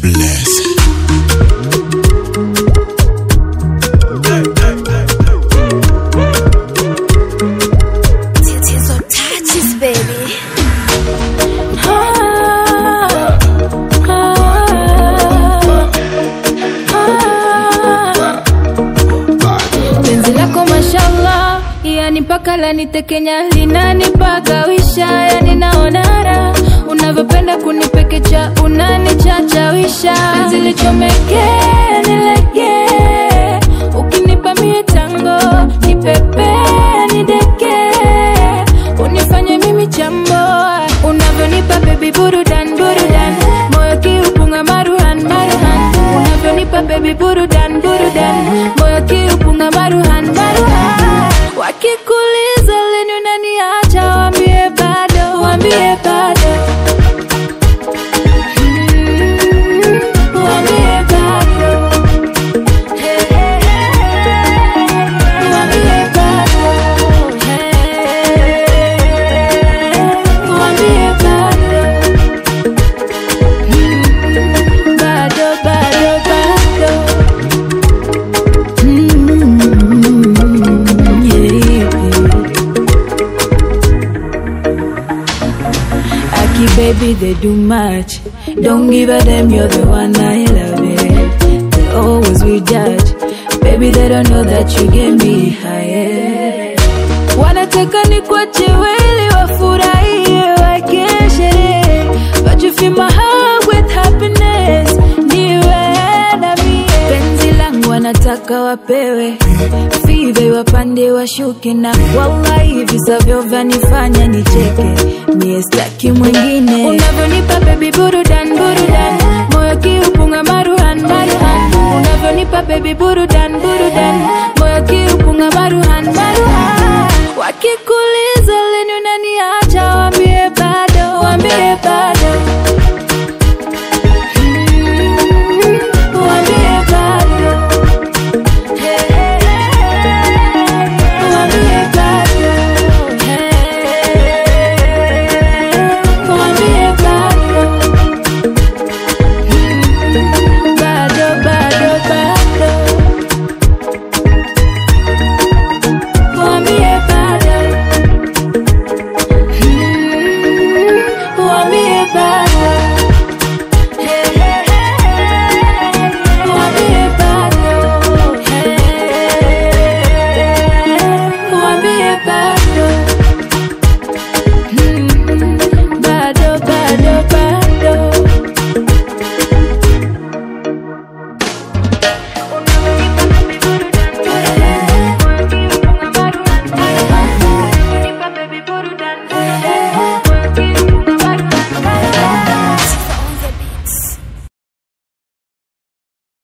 bless. Tatizo touches baby. Ah, ah, ah. Penzi lako mashallah, yani mpaka lanitekenya linanipagawisha, yani naona raha unavyopenda kunipekecha, unanichachawisha, penzi lichomeke nilege, ukinipa mie tango nipepe nideke, unifanye mimi chambo, unavyonipa baby burudan burudan, moyo kiupunga maruhan maruhan, unavyonipa baby burudan burudan, moyo kiupunga maruhan maruhan, wakikuliza lini unaniacha, wambie bado, wambie bado Mm, wambie bado. Hey, hey, hey. Wambie bado. Hey, wambie bado. Mm, bado, bado, bado. Mm, yeah. Aki baby, they do much. Don't give a damn, you're the one I love it. They always will judge. Baby, they don't know that you get me higher. Wanataka ni kuache weli wafurahie wakeshere. But you fill my heart with happiness. Niwe na mie. Penzi langu wanataka wapewe five wapande washuke na wallahi visavyo vanifanya nicheke mie staki mwingine unavyonipa baby burudan burudan moyo kiupunga maruhan maruhan unavyonipa baby burudan burudan